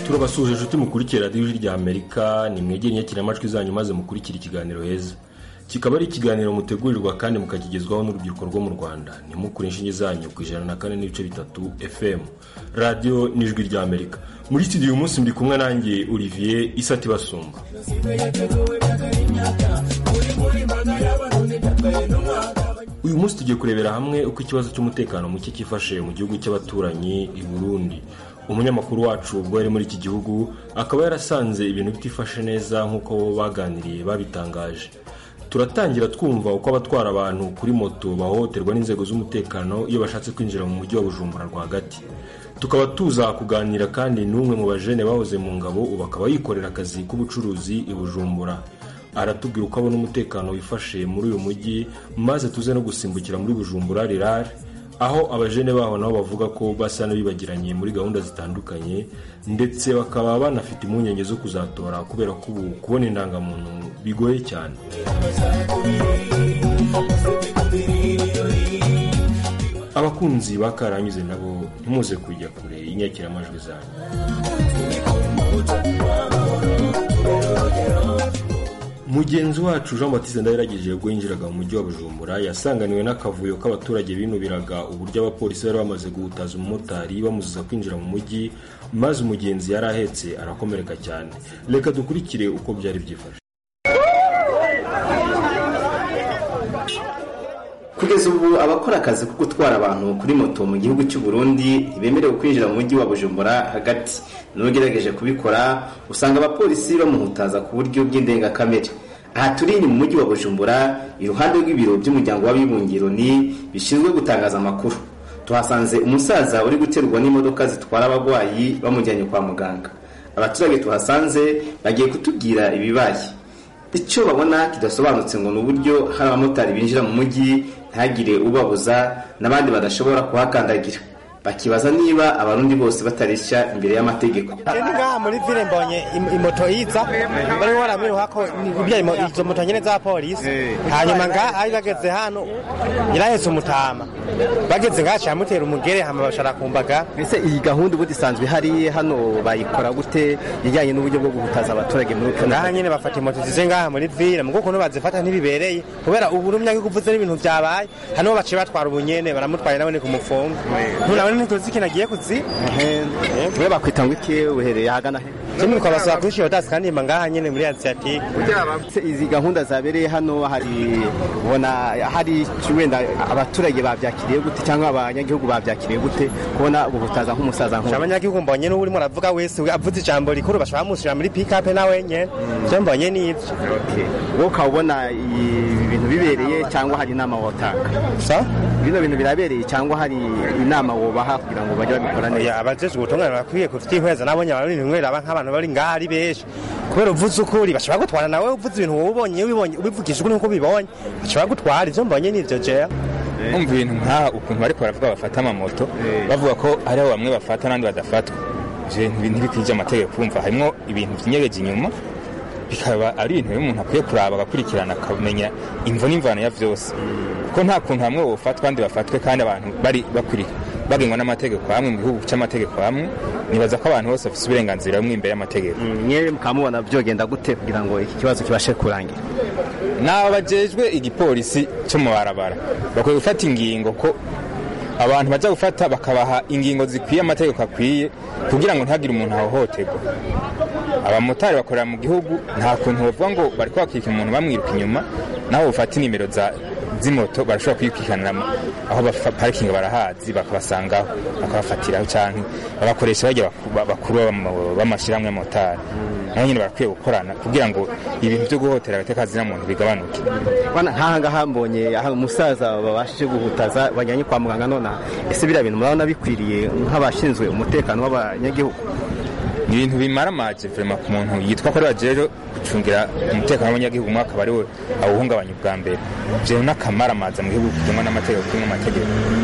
turabasuhuje inshuti mukurikira radiyo ijwi rya amerika ni mwegere inyakiramajwi zanyu maze mukurikira ikiganiro heza kikaba ari ikiganiro mutegurirwa kandi mukakigezwaho n'urubyiruko rwo mu rwanda ntimukure inshinge zanyu ku ijana na kane n'ibice bitatu fm radiyo n'ijwi rya amerika muri studio uyu munsi ndi kumwe nanjye olivier isati basumba uyu munsi tugiye kurebera hamwe uko ikibazo cy'umutekano muke cyifashe mu gihugu cy'abaturanyi i burundi umunyamakuru wacu ubwo yari muri iki gihugu akaba yarasanze ibintu bitifashe neza nk'uko bo baganiriye babitangaje turatangira twumva uko abatwara abantu kuri moto bahohoterwa n'inzego z'umutekano iyo bashatse kwinjira mu mujyi wa bujumbura rwagati tukaba tuza kuganira kandi n'umwe mu bajene bahoze mu ngabo ubu akaba yikorera akazi k'ubucuruzi i bujumbura aratubwira uko abona umutekano wifashe muri uyu mujyi maze tuze no gusimbukira muri bujumbura rirare aho abajene baho nabo bavuga ko basa n'abibagiranye muri gahunda zitandukanye ndetse bakaba banafite impungenge zo kuzatora kubera ko ubu kubona indangamuntu bigoye cyane abakunzi ba karanyuze nabo ntimuze kujya kure y'inyakiramajwi zanyu mugenzi wacu jean batiste ndabirageje ubwo yinjiraga mu mujyi wa bujumbura yasanganiwe n'akavuyo k'abaturage binubiraga uburyo abapolisi bari bamaze guhutaza umumotari bamuziza kwinjira mu mujyi maze umugenzi yari ahetse arakomereka cyane reka dukurikire uko byari byifashe kugeza ubu abakora akazi ko gutwara abantu kuri moto mu gihugu cy'u Burundi ntibemerewe kwinjira mu mujyi wa bujumbura hagati n'ugerageje kubikora usanga abapolisi bamuhutaza ku buryo bw'indengakamere aha turi ni mu mujyi wa bujumbura iruhande rw'ibiro by'umuryango w'abibumbye ni bishinzwe gutangaza amakuru tuhasanze umusaza uri guterwa n'imodoka zitwara abarwayi bamujyanye kwa muganga abaturage tuhasanze bagiye kutubwira ibibaye icyo babona kidasobanutse ngo ni uburyo hari abamotari binjira mu mujyi ntagire ubabuza n'abandi badashobora kuhakandagira bakibaza niba abarundi bose batareshya imbere y'amategeko ndi ngaha muri vile mbonye im- imoto yiza bari waramiruha ko ibya imo- izo moto nyene za polisi hanyuma ngaha ari bageze hano yarahetse umutama bageze ngaha camutera umugere hama bashara kumbaga ese iyi gahunda ubundi isanzwe ihari hano bayikora gute ijyanye n'uburyo bwo guhutaza abaturage muri kano ngaha nyene bafata imoto zize ngaha muri vile mugo ukuntu bazifata ntibibereye kubera ubu rumyange kuvuze n'ibintu vyabaye hano baciye batwara ubunyene baramutwaye nawe ni kumufunga ntunabone ntituzi ikintu agiye kuzi we bakwita ngo iki uhereye ahagana he kimwe twabasaba kuri shiyotasi kandi mba ngaha nyene muri asiatike Se izi gahunda zabereye hano hari ubona hari wenda abaturage babyakiriye gute cyangwa abanyagihugu babyakiriye gute kubona guhutaza nk'umusaza nk'uyu abanyagihugu mbonye n'uwo urimo aravuga wese avuze ijambo rikuru bashobora bamushyira muri pikape nawe nyene ivyo mbonye n'ivyo Okay. wowe ukaba ubona ibi bintu bibereye cyangwa hari inama wotanga sa bino bintu birabereye cyangwa hari inama wobaha kugira ngo bajye babikora neza oya abajejwe ubutungane bakwiye kuvyihweza nabonye abarundi rimwe raba nk'abantu bari ngaha ari benshi kubera uvuze ukuri bashobora gutwara nawe uvuze ibintu wowe ubonye ubibonye ubivugishije ukuri nk'uko ubibonye bashobora gutwara ivyo mbonye n'ivyo jeya umva ibintu nk'aha ukuntu bariko baravuga bafata amamoto bavuga ko hariho bamwe bafata n'abandi badafatwa ivyo bintu ntibikwije amategeko kumva harimwo ibintu vyinyegeje inyuma bikaba ari ibintu rero umuntu akwiye kuraba agakurikirana akamenya imvo n'imvano ya vyose kuko nta kuntu hamwe wofatwa abandi bafatwe kandi abantu bari bakuri bagengwa n'amategeko hamwe mu gihugu c'amategeko hamwe nibaza ko abantu bose bafise uburenganzira bumwe imbere y'amategeko mwewe mukaba mubona byogenda gute kugira ngo iki kibazo kibashe kurangira n'aba bajejwe igipolisi cyo mu barabara bakwiye gufata ingingo ko abantu bajya gufata bakabaha ingingo zikwiye amategeko akwiye kugira ngo ntihagire umuntu ahohoterwa abamotari bakorera mu gihugu nta kuntu bavuga ngo bari kwakika umuntu bamwiruka inyuma naho bufata inimero za z'imoto barashobora kuyikwikanira aho bafa- parikingi barahazi bakabasangaho bakabafatiraho cyangwa babakoresha bajya baku- ba- bakuru b'ama- b'amashyirahamwe y'amotari nabo nyine barakwiye gukorana kugira ngo ibintu byo guhotera agateka muntu bigabanuke bana nk'aha ngaha mbonye aha umusaza babashije guhutaza bajyanye kwa muganga none aha. ese biriya bintu murabona bikwiriye nk'abashinzwe umutekano w'abanyagihugu ni ibintu bimaramaje vrema ku muntu yitwa ko ari bajejwe gucungira umutekano w'abanyagihugu umwe akaba ari we awuhungabanya ubwa mbere ivyo n'akamaramaza mu gihugu kigengwa n'amategeko kimwe amategeko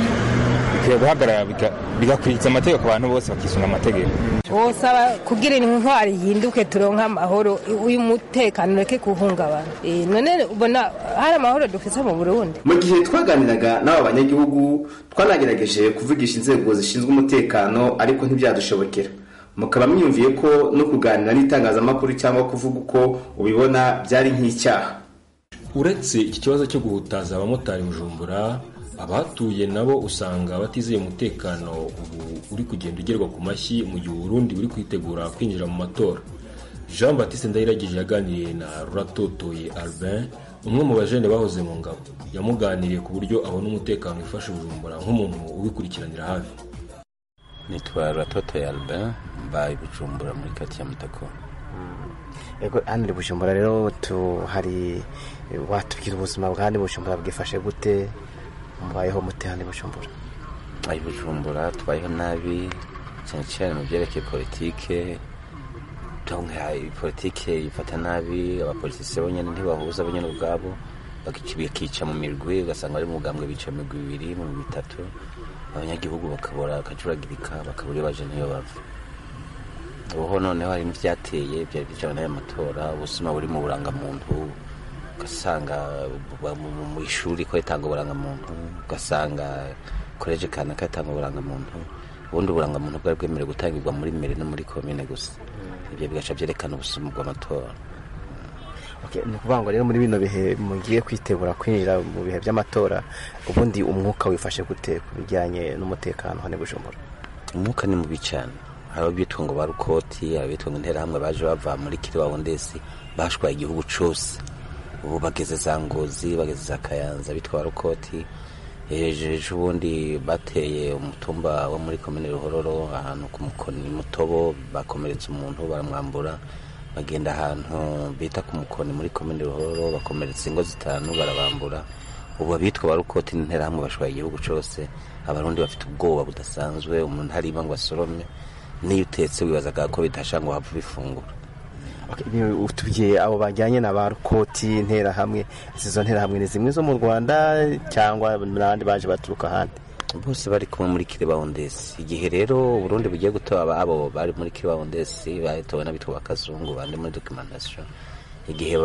bikwiye guhagarara biga- bigakurikiza amategeko abantu bose bakisunga amategeko wosaba kugira intwari yihinduke turonke amahoro uyu mutekano ureke kuhungabana Eh, none ubona hari amahoro dufise mu burundi mu gihe twaganiraga n'aba banyagihugu twanagerageje kuvugisha inzego zishinzwe umutekano ariko ntibyadushobokera mukaba mwiyumviye ko no kuganira n'itangazamakuru cyangwa kuvuga uko ubibona byari nk'icyaha uretse iki kibazo cyo guhutaza abamotari bujumbura abahatuye nabo usanga batizeye umutekano ubu uri kugenda ugerwa ku mashyi mu gihe uburundi buri kwitegura kwinjira mu matora jean batiste ndayiragije yaganiriye na ruratotoye albin umwe mu bajene bahoze mu ngabo yamuganiriye ku buryo abona umutekano wifashe bujumbura nk'umuntu ubikurikiranira hafi nitwa ruratotoye albin mbaye bujumbura muri kati ya mutako ego hano ni bujumbura rero tu hari watubwira ubuzima bwa hano bujumbura bwifashe gute mubayeho mute hano bujumbura ayi bujumbura tubayeho nabi cyane cyane mu byerekeye politike politike ifata nabi abapolitisi bonyine ntibahuza bonyine ubwabo bakica mu mirwi ugasanga bari mu bugambwe bica mu mirwi ibiri mu mirwi itatu abanyagihugu bakabura bakajuragirika bakabura iyo baje n'iyo bava ubuho noneho hari n'ibyateye byari bijyanye n'aya matora ubuzima buri mu burangamuntu ugasanga mu ishuri ko yatanga uburangamuntu ugasanga koleji kanaka yatanga uburangamuntu ubundi uburangamuntu bwari bwemerewe gutangirwa muri mbere no muri komine gusa ibyo bigaca byerekana ubusuma bw'amatora ni ukuvuga ngo rero muri bino bihe mugiye kwitegura kwinjira mu bihe by'amatora ubundi umwuka wifashe gute ku bijyanye n'umutekano hano bujumbura umwuka ni mubi cyane hari abitwa ngo ba rukoti hari abitwa ngo interahamwe baje bava muri kiriwawundesi bashwaye igihugu cyose ubu bageze za ngozi bageze za kayanza bitwa ba rukoti ejo ubundi bateye umutumba wo muri komine ruhororo ahantu ku mukoni mutobo bakomeretse umuntu baramwambura bagenda ahantu bita ku mukoni muri komine ruhororo bakomeretsa ingo zitanu barabambura ubu abitwa ba rukoti n'interahamwe bashwaye igihugu cyose abarundi bafite ubwoba budasanzwe umuntu hariba ngo asorome n'iyo utetse wibazaga ko bidasha ngo wapfa ubifungura utubwiye abo bajyanye na ba rukoti interahamwe izo nterahamwe ni zimwe zo mu rwanda cyangwa n'abandi baje baturuka ahandi bose bari kumwe muri kiribawundesi igihe rero uburundi bugiye gutora abo bari muri kiribawundesi bahitowe n'abitwa bakazungu bandi muri dokimentasiyo igihe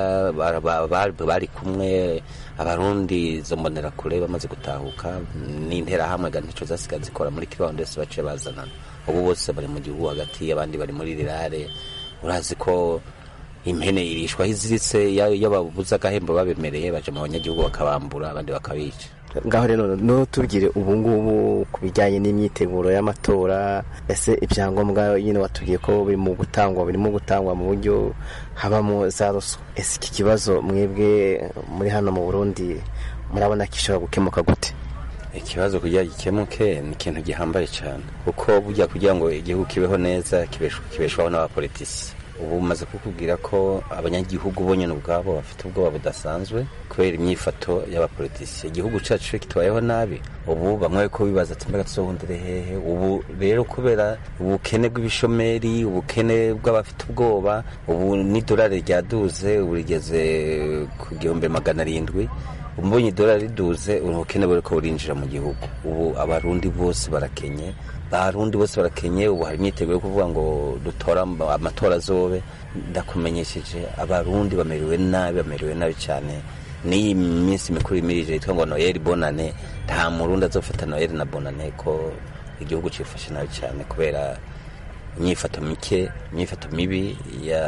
bari kumwe abarundi zo mbonerakure bamaze gutahuka n'interahamwe nicyo zasigaye zikora muri kiribawundesi baciye bazanana ubu bose bari mu gihugu hagati abandi bari muri rirare urazi ko impene irishwaho iziritse iyo babuze agahembo babemereye baje mu banyagihugu bakabambura abandi bakabica ngaho rero ntutubwire ubu ngubu ku bijyanye n'imyiteguro y'amatora ese ibyangombwa nyine watubwiye ko biri mu gutangwa birimo gutangwa mu buryo habamo za ruswa ese iki kibazo mwebwe muri hano mu burundi murabona ko gishobora gukemuka gute ikibazo kugira gikemuke ni ikintu gihambaye cyane kuko burya kugira ngo igihugu kibeho neza kibeshwaho n'abapolitisi ubu bumaze kukubwira ko abanyagihugu bonyine ubwabo bafite ubwoba budasanzwe kubera imyifato y'abapolitisi igihugu cyacu iyo kitubayeho nabi ubu bamwe ko bibaza ati mbega tuzohundire hehe ubu rero kubera ubukene bw'ibishomeri ubukene bw'abafite ubwoba ubu n'idolari ryaduze ubu rigeze ku gihumbi magana arindwi umbonye idolari riduze ubukene buri ko burinjira mu gihugu ubu abarundi bose barakenye abarundi bose barakenye ubu hari imyiteguro yo kuvuga ngo dutora amatora azobe ndakumenyesheje abarundi bamerewe nabi bamerewe nabi cyane n'iyi minsi mikuru imirije yitwa ngo noyeli bonane nta murundi azofata noyeli na bonane ko igihugu cyifashe nabi cyane kubera imyifato mike imyifato mibi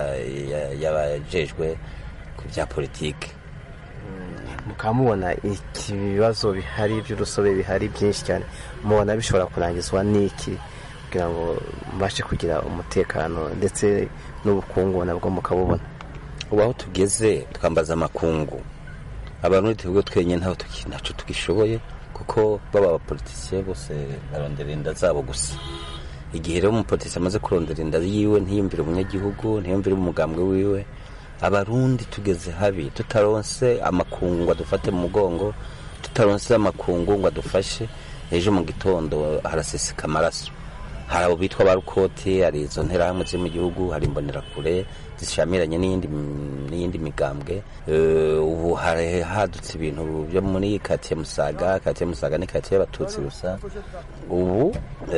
y'abajejwe ku bya politiki mukaba mubona ibibazo bihari by'urusobe bihari byinshi cyane mubona bishobora kurangizwa n'iki kugira ngo mubashe kugira umutekano ndetse n'ubukungu nabwo mukabubona ubu aho tugeze twambaza amakungu abantu tuvuga twenyine ntacyo tugishoboye kuko baba abapolitisiye bose barondera inda zabo gusa igihe rero umupolitisi amaze kurondera inda yiwe ntiyumvire umunyagihugu ntiyumvire umugambwe wiwe abarundi tugeze habi tutaronse amakungu ngo adufate mu mugongo tutaronse amakungu ngo adufashe ejo mu gitondo haraseseka amaraso hari abo bitwa ba rukoti hari izo nterahamwe ziri mu gihugu hari imbonerakure zishamiranye n'iyindi migambwe ubu hari hadutse ibintu byo muri katiye musaga katiye musaga ni katiye y'abatutsi gusa ubu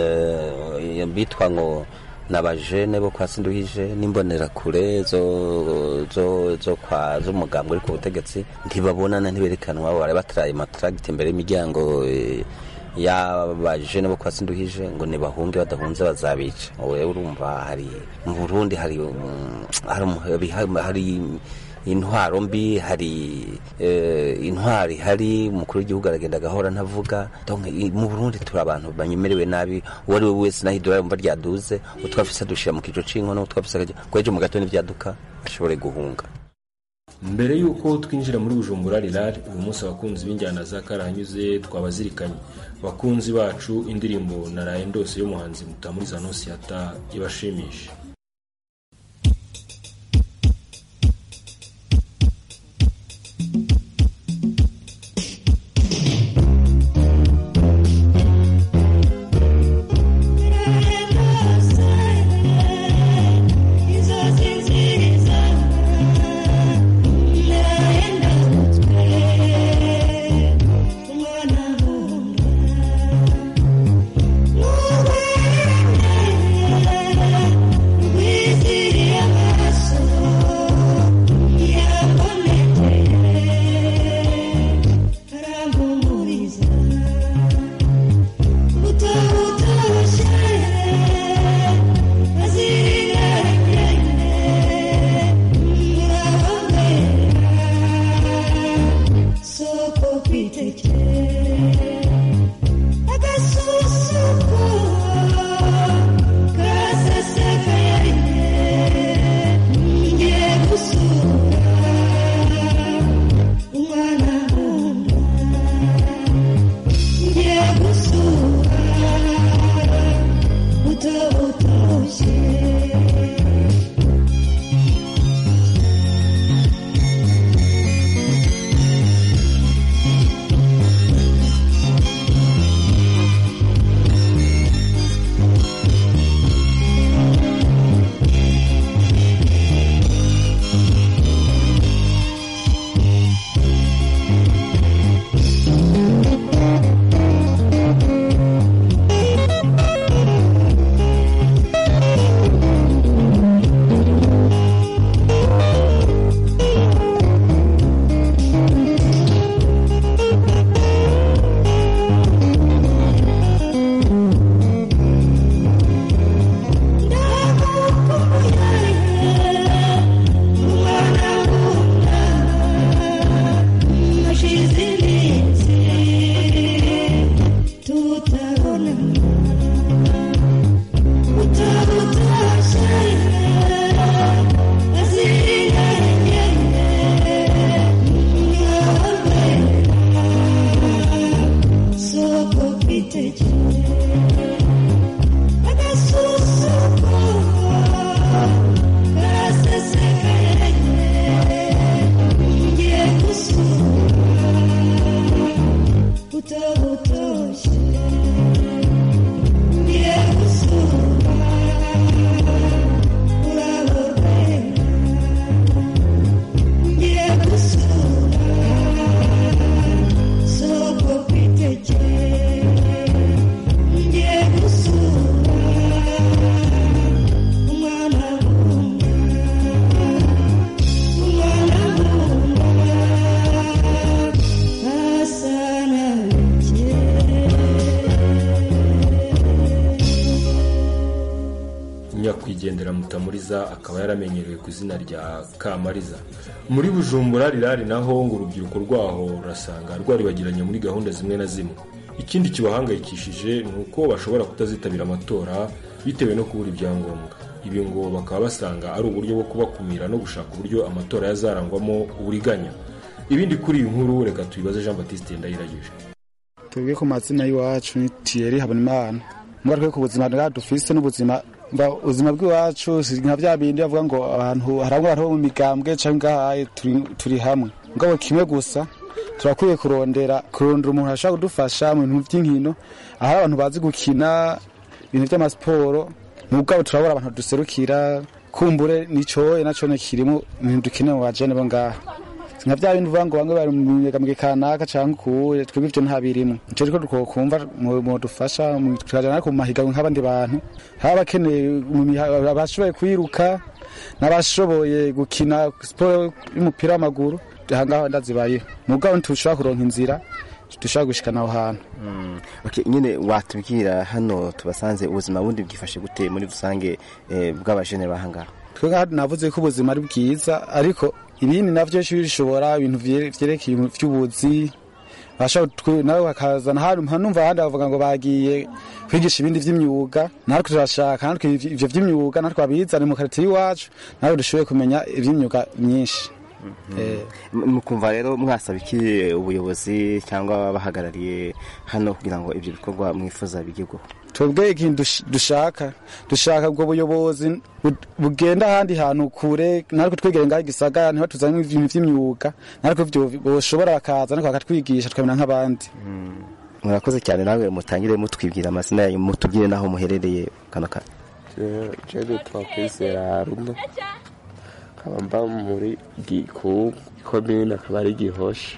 bitwa ngo n'abajene bo kwa sinduhije n'imbonerakure zo zo zo kwa z'umugambwe uri ku butegetsi ntibabonana ntiberekanwa bari bataraye matragiti imbere y'imiryango y'abajene bo kwa sinduhije ngo nibahunge badahunze bazabica wowe urumva hari mu burundi hari um, hari um- hari intwaro mbi hari eh, intwari hari umukuru w'igihugu aragenda agahora ntavuga donc i- mu burundi turi abantu banyemerewe nabi uwo ari we wese naho idolari yumva ryaduze utwafise dushira mu kico c'inkono utwafise akajya kwejo mu gatondo ivyaduka ashobore guhunga mbere y'uko twinjira muri bujumbura rirari uyu munsi abakunzi b'injyana za karahanyuze twabazirikanye bakunzi bacu indirimbo naraye ndose y'umuhanzi mutamuriza nosiyata ibashimishe nyakwigendera mutamuriza akaba yaramenyerewe ku izina rya kamariza muri bujumbura rirari naho ngo urubyiruko rwaho rurasanga rwaribagiranye muri gahunda zimwe na zimwe ikindi kibahangayikishije ni uko bashobora kutazitabira amatora bitewe no kubura ibyangombwa ibi ngo bakaba basanga ari uburyo bwo kubakumira no gushaka uburyo amatora yazarangwamo uburiganya ibindi kuri iyi nkuru reka tubibaze jean batiste ndayiragije tubwiye ku mazina y'iwacu ni tiyeri habonimana mugaruke ku buzima bwa dufise n'ubuzima mba ubuzima bw'iwacu si nka bya bindi bavuga ngo abantu hari abantu bo mu migambwe cyangwa ngahaye turi, turi hamwe ngabo kimwe gusa turakwiye kurondera kurondera umuntu ashobora kudufasha mu bintu by'inkino aho abantu bazi gukina ibintu by'amasiporo mugabo turabura abantu duserukira kumbure nicoye naco kirimo ibintu dukeneye mu bajene bo ngaha nka bya bindi uvuga ngo bamwe bari mu migambwe kanaka canke kuwuye twebwe ivyo nta birimo nico riko dukumva mudufasha tukajana ku mahiganwa nk'abandi bantu haba abakeneye abashoboye kwiruka n'abashoboye gukina siporo y'umupira w'amaguru ahangaha ndazibayeho mugabo ntushobora kuronka inzira dushobora gushikana aho hantu Okay, nyine watubwira hano tubasanze ubuzima bundi bwifashe gute muri rusange eh, bw'abajene bahangaha twe ngaha navuze ko ubuzima ari bwiza ariko ibindi navyo bishobora ibintu vye- vyerekeye ibintu vy'ubuzi bashobora twe- nawe bakazana hano nkanumva ahandi bavuga ngo bagiye kwigisha ibindi vy'imyuga natwe turashaka natwe ivyo ivyo vy'imyuga natwe babizane mu karitiye iwacu natwe dushoboye kumenya ivy'imyuga myinshi Eh, mukumva rero mwasaba iki ubuyobozi cyangwa abahagarariye hano kugira ngo ibyo bikorwa mwifuza bigerweho twebwe ikintu dush- dushaka dushaka ubwo buyobozi bu- bugenda ahandi hantu kure natwe twegere ngaho igisagara niho tuzanye ibintu vy'imyuga natwe ivyo boshobora bakaza natwe bakatwigisha tukamera nk'abandi murakoze cyane nawe mutangire mutwibwira amazina yanyu mutubwire n'aho muherereye kano kanya je nitwa kwizera haruna nkaba mba muri giku komine akaba ari gihosha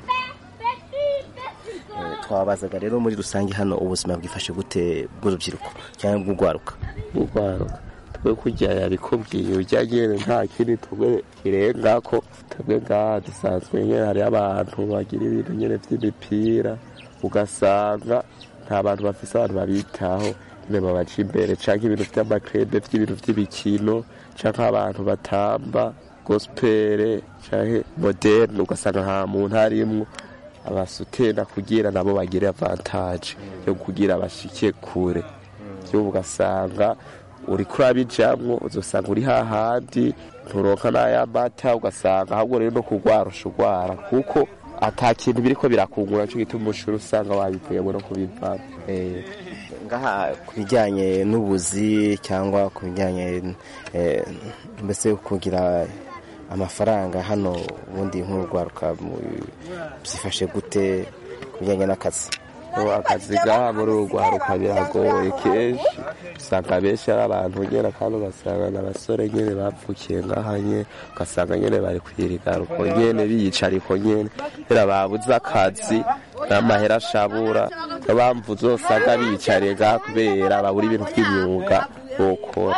twabazaga rero muri rusange hano ubuzima bwifashe gute bw'urubyiruko cyangwa bw'urwaruka bugwaruka twe kurya yabikubwiye ujya nyene nta kindi twe kirenga ko twebwe ngaha dusanzwe nyene hariho abantu bagira ibintu nyene vy'imipira ugasanga nta bantu bafise abantu babitaho nyene babaca imbere canke ibintu vy'amakrebe vy'ibintu vy'ibikino canke abantu batamba gospere canke moderne ugasanga nta muntu arimwo abasutena kugira nabo bagire avantage yo kugira bashike kure vyubu ugasanga uriko urabijamwo uzosanga uri hahandi nturonka n'ay'amata ugasanga ahubwo rero no kurwarusha urwara kuko ata kintu biriko birakungura nico gituma umushuri usanga wabivuyemo no kubivamo Eh, ngaha ku bijyanye n'ubuzi cyangwa ku bijyanye eh, mbese kugira amafaranga hano ubundi nk'urwaruka mu- byifashe gute ku bijyanye n'akazi ubu akazi ngaha muri uru rwaruka biragoye kenshi usanga benshi ari abantu nyene kandi ugasanga n'abasore nyene bapfukiye ngaha nyene ugasanga nyene bari kwirigaruko nyene biyicariko nyene kubera babuze akazi n'amahera ashabura niyo mpamvu uzosanga biyicariye ngaha kubera babura ibintu vy'imyuga bokora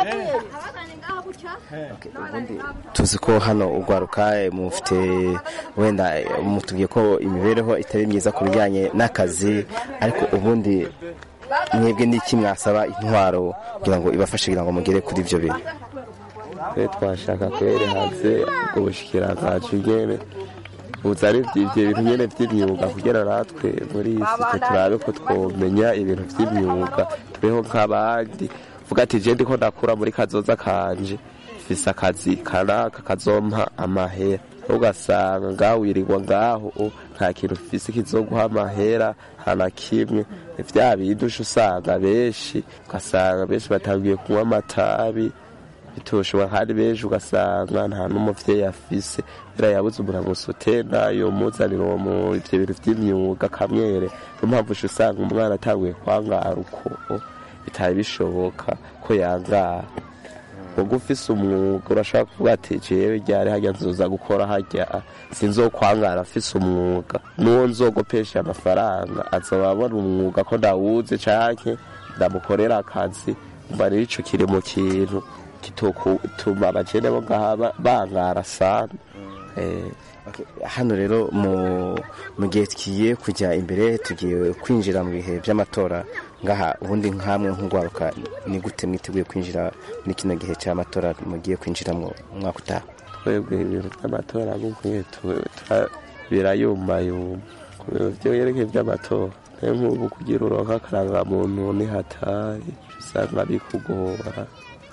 tuzi ko hano urwaruka eh, mufite wenda eh, mutubwiye ko imibereho itari myiza ku bijyanye n'akazi ariko ubundi mwebwe n'iki mwasaba intwaro kugira ngo ibafashe kugira ngo mugere kuri ibyo bintu twe twashaka kwere hanze ubwo bushikiranganje nyene buzane ivyo bintu nyene vy'imyuga kugira natwe muri iyi si twe turabe ko twomenya ibintu vy'imyuga tubeho nk'abandi vuga ati je ndiko ndakura muri kazoza kanje mfise akazi kanaka kazompa amahera ugasanga ngaho wirirwa ngaho o, nta kintu ufise kizoguha amahera nta na kimwe ni vya bindi uca usanga benshi ugasanga benshi batangiye kunywa amatabi bitoshobora kandi benshi ugasanga nta n'umuvyeyi afise kubera yabuze umuntu amusutena yomuzanira uwo mu ivyo bintu vy'imyuga kamwere niyo mpamvu uca usanga umwana atanguye kwangara uko bitari bishoboka ko yangara ubwo ufise umwuga urashobora kuvuga ati jewe ryari harya nzoza gukora harya sinzokwangara afise umwuga n'uwo nzogopesha amafaranga azoba abona umwuga ko ndawuze canke ndamukorera akazi mba rero ico kiri mu kintu kitotuma abajene bo ngaha ba- bangara sana eh, Okay, hano rero mu mu gihe tugiye kujya imbere tugiye kwinjira mu bihe by'amatora ngaha ubundi nkamwe nk'urwaruka ni gute mwiteguye kwinjira muri kino gihe cy'amatora mugiye kwinjiramo umwaka utaha twebwe ibintu by'amatora nk'ukuye birayumbayumba ku bintu vyerekeye vy'amatora nayo nk'ubu kugira uronka akarangamuntu ni hatari usanga bikugora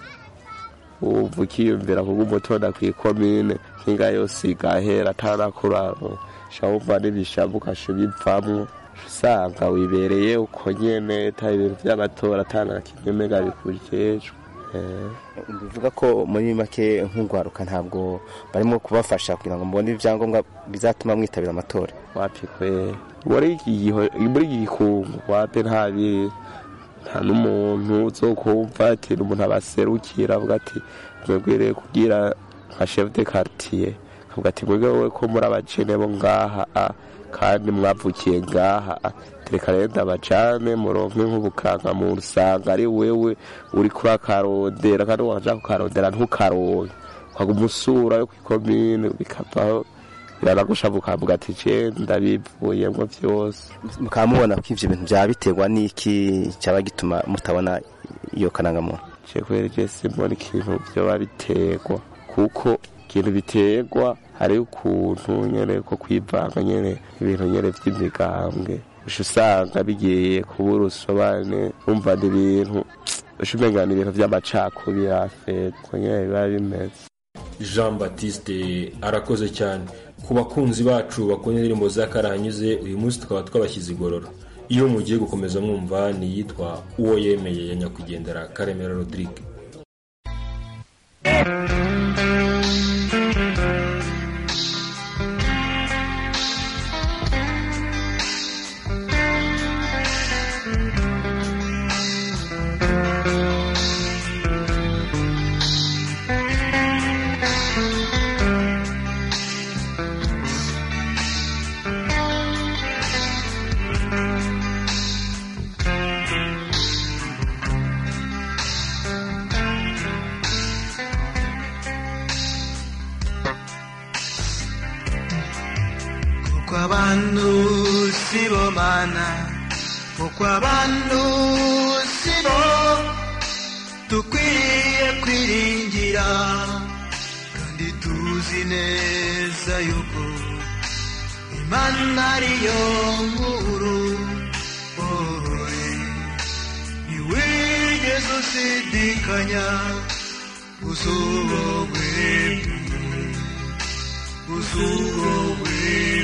wumva ukiyumvira kuko umutonda kw'ikomine nk'inga yose igahera atanakuraro sha wumva n'ibishavu ukasha ubivamwo usanga wibereye uko nyene ata ibintu vy'amatora atana kimwe mega bikujejwe eh. bivuga ko muri make nk'urwaruka ntabwo barimo kubafasha kugira ngo mubone ibyangombwa bizatuma mwitabira amatora wapi kwe muri iki giho- muri iki gikungu wapi nta biri nta n'umuntu uzokumva ati n'umuntu abaserukira avuga ati mwebwere kugira nka chef de quartier avuga ati mwebwe wowe ko muri abajene bo ngaha a kandi mwavukiye ngaha a reka rero ndabajane muronke nk'ubukanga muntu usanga ari wewe uri kuri akarondera kandi waja kukarondera ntukaronke ukaguma usura yo kw'ikomine bikavaho biranagushavu ukavuga ati je ndabivuyemwo vyose mukaba mubona ko ivyo bintu byaba biterwa n'iki cyaba gituma mutabona iyo karangamuntu je kubera je simbona ikintu vyoba biterwa kuko ikintu biterwa hari ukuntu nyene ko kwivanga nyene ibintu nyene vy'imigambwe usha usanga bigiye kuba urusobane wumva ni ibintu usha umenga ni ibintu vy'amacakubiri afeko nyene biba bimeze jean batiste arakoze cyane ku bakunzi bacu bakunda indirimbo za karahanyuze uyu munsi tukaba twabashyize igorora iyo mugiye gukomeza mwumva ni iyitwa uwo yemeye ya nyakwigendera karemera rodrigue kuko abantu si bo mana kuko abantu si bo dukwiye kwiringira kandi tuzi neza yuko imana ariyo nkuru wowe ntiwigeze ushidikanya uzuwowe uzuwowe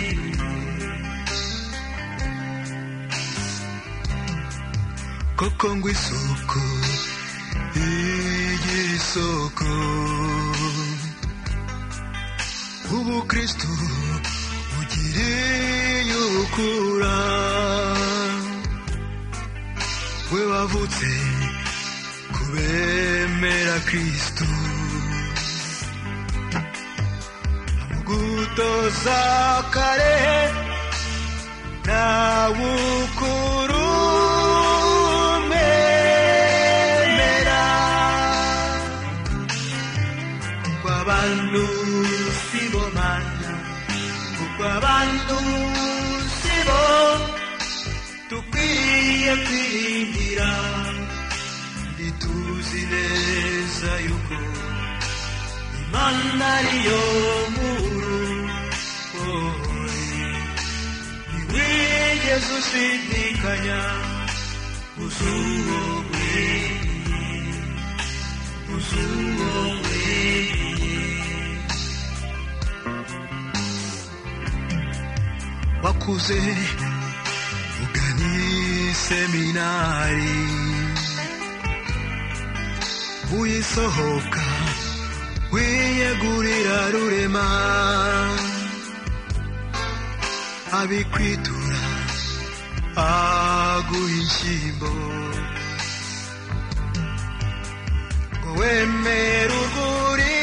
koko ngo isoko igisoko ubu kristo ugiriye ukura we wavutse kubemera kristo amugutoza kare nawukuru memera kuko abantu si bo mana kuko abantu si bo dukwiye kwiringira kandi tuzi neza yuko imana ariyo nkuru wowe ntiwigeze ushidikanya uzuwowe uzuwowe wakuze ugani seminari uyisohoka wiyegurira rurema abikwitura aguha inshyimbo ngo wemere urwuri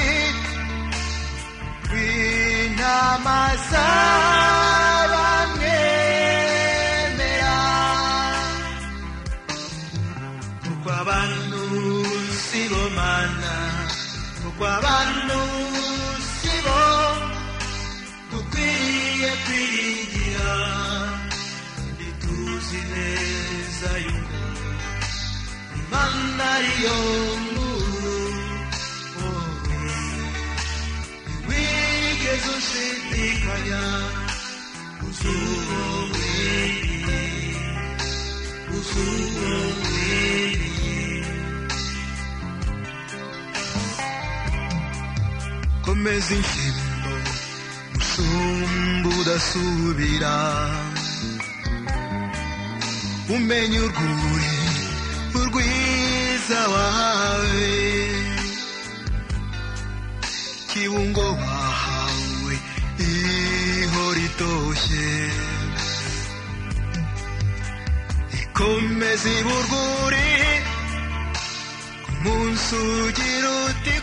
rw'intama z'abamwemera kuko abantu si bo mana kuko abantu si bo dukwiye kwiringira kandi tuzi neza yuko imana ariyo nkuru wowe ntiwigeze ushidikanya uzuwowe uzuwowe komeza inshyimbo musumba udasubira umenye urwuri urwiza wawe kibungo wahawe ihora itoshye ikomeza iburwuri ku munsi ugira uti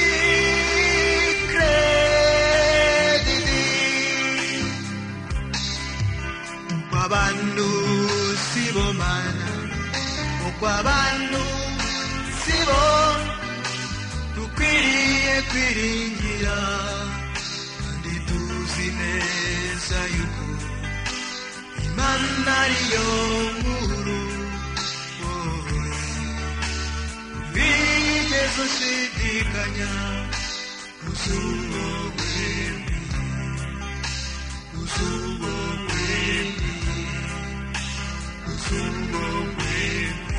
kwikredidi kw'abantu si bo mana ukw'abantu si bo dukwiriye kwiringira kandi tuzi tuzi neza yuko imana ariyo nkuru wigeze ushidikanya kuzuba wembi kuzuba wembi kuzuba wembi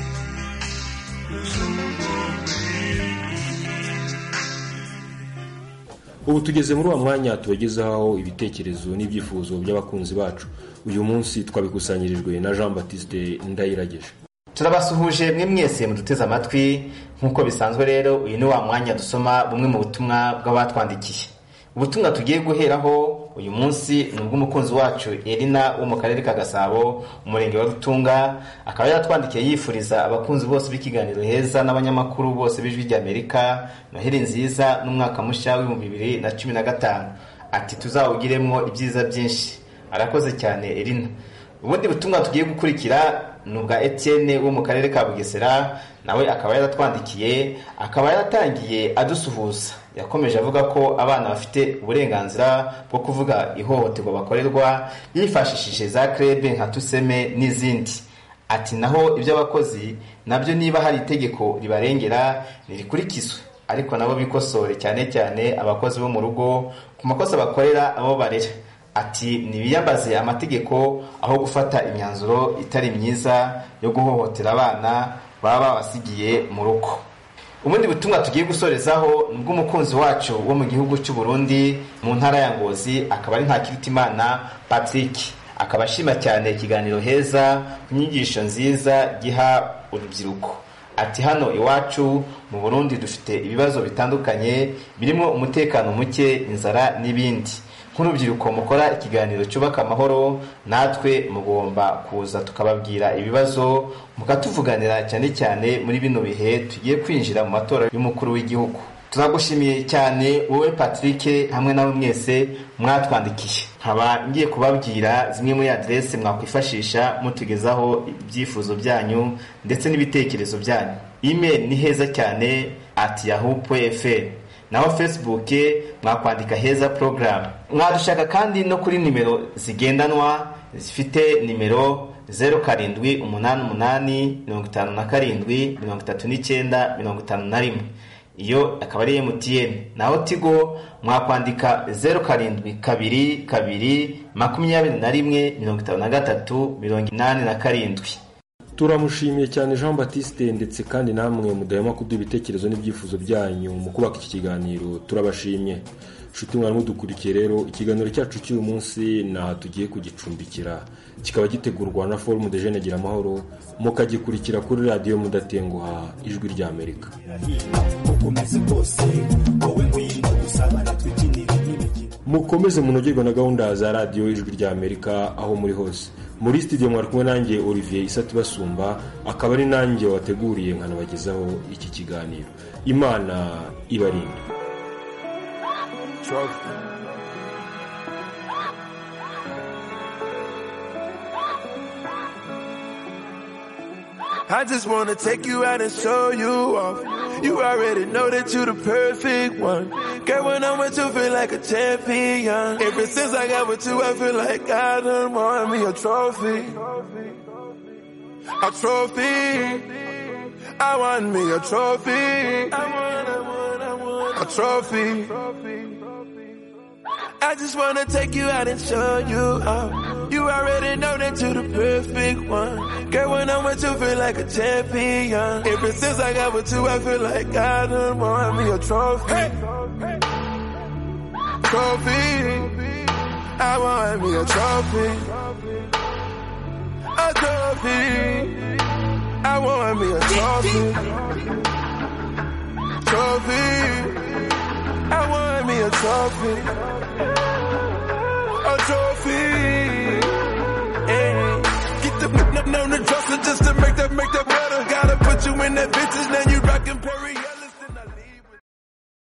kuzuba wembi ubu tugeze muri uwo mwanya tubagezaho ibitekerezo n'ibyifuzo by'abakunzi bacu uyu munsi twabikusanyirijwe na jean batiste ndayirageje turabasuhuje mwe mwese muduteze amatwi nk'uko bisanzwe rero uyu ni wa mwanya dusoma bumwe mu butumwa bw'abatwandikiye ubutumwa tugiye guheraho uyu munsi ni ubw'umukunzi wacu erina wo mu karere ka gasabo umurenge wa rutunga akaba yaratwandikiye yifuriza abakunzi bose b'ikiganiro heza n'abanyamakuru bose b'ijwi ry'amerika noheli nziza n'umwaka mushya w'ibihumbi bibiri na cumi na gatanu ati tuzawugiremo ibyiza byinshi arakoze cyane erina ubundi butumwa tugiye gukurikira ni ubwa etienne wo mu karere ka bugesera nawe akaba yaratwandikiye akaba yaratangiye adusuhuza yakomeje avuga ko abana bafite uburenganzira bwo kuvuga ihohoterwa bakorerwa yifashishije za krebe nka tuseme n'izindi ati naho iby'abakozi nabyo niba hari itegeko ribarengera nirikurikizwe ariko nabo bikosore cyane cyane abakozi bo mu rugo ku makosa bakorera abo barera ati ntibiyambaze amategeko aho gufata imyanzuro itari myiza yo guhohotera abana baba babasigiye mu rugo ubundi butumwa tugiye gusorezaho ni ubw'umukunzi wacu wo mu gihugu cy'u Burundi mu ntara ya ngozi akaba ari ntakirutimana patrick akaba ashima cyane ikiganiro heza ku nyigisho nziza giha urubyiruko ati hano iwacu mu burundi dufite ibibazo bitandukanye birimo umutekano muke inzara n'ibindi nk'urubyiruko mukora ikiganiro cyubaka amahoro natwe mugomba kuza tukababwira ibibazo mukatuvuganira cyane cyane muri bino bihe tugiye kwinjira mu matora y'umukuru w'igihugu turagushimiye cyane wowe patrick hamwe nawe mwese mwatwandikiye nkaba ngiye kubabwira zimwe muri aderese mwakwifashisha mutugezaho ibyifuzo byanyu ndetse n'ibitekerezo byanyu email ni heza cyane at yahoo fr naho facebook mwakwandika heza program mwadushaka kandi no kuri nimero zigendanwa zifite nimero zeru karindwi umunani umunani mirongo itanu na karindwi mirongo itatu n'icyenda mirongo itanu na rimwe iyo akaba ari mtn naho tigo mwakwandika zeru karindwi kabiri kabiri makumyabiri na rimwe mirongo itanu na gatatu mirongo inani na karindwi turamushimiye cyane jean batiste ndetse kandi namwe mudahema kuduha ibitekerezo n'ibyifuzo byanyu mu kubaka iki kiganiro turabashimye nshuti mwari mudukurikiye rero ikiganiro cyacu cy'uyu munsi naha tugiye kugicumbikira kikaba gitegurwa na forumu de jene gira amahoro mukagikurikira kuri radiyo mudatenguha ijwi rya amerika mukomeze munogerwe na gahunda za radiyo ijwi rya amerika aho muri hose muri studio mwari kumwe nanjye olivier isati basumba akaba ari nanjye wateguriye nkanabagezaho iki kiganiro imana ibarinde I just wanna take you out and show you off. You already know that you the perfect one. Girl, when I'm with you, feel like a champion. Ever since I got with you, I feel like I done won me a trophy. A trophy. I want me a trophy. I want, I want, I want a trophy. I just wanna take you out and show you off. You already know that you're the perfect one. Girl, when I'm with you, feel like a champion. Ever since I got with you, I feel like I done won me a trophy. Trophy. I want me a trophy. A trophy. I want me a trophy. Trophy. I want me a trophy. A trophy. Hey. Get the n- on the dresser just to make that make that better. Gotta put you in that bitches, now you rockin' Perry.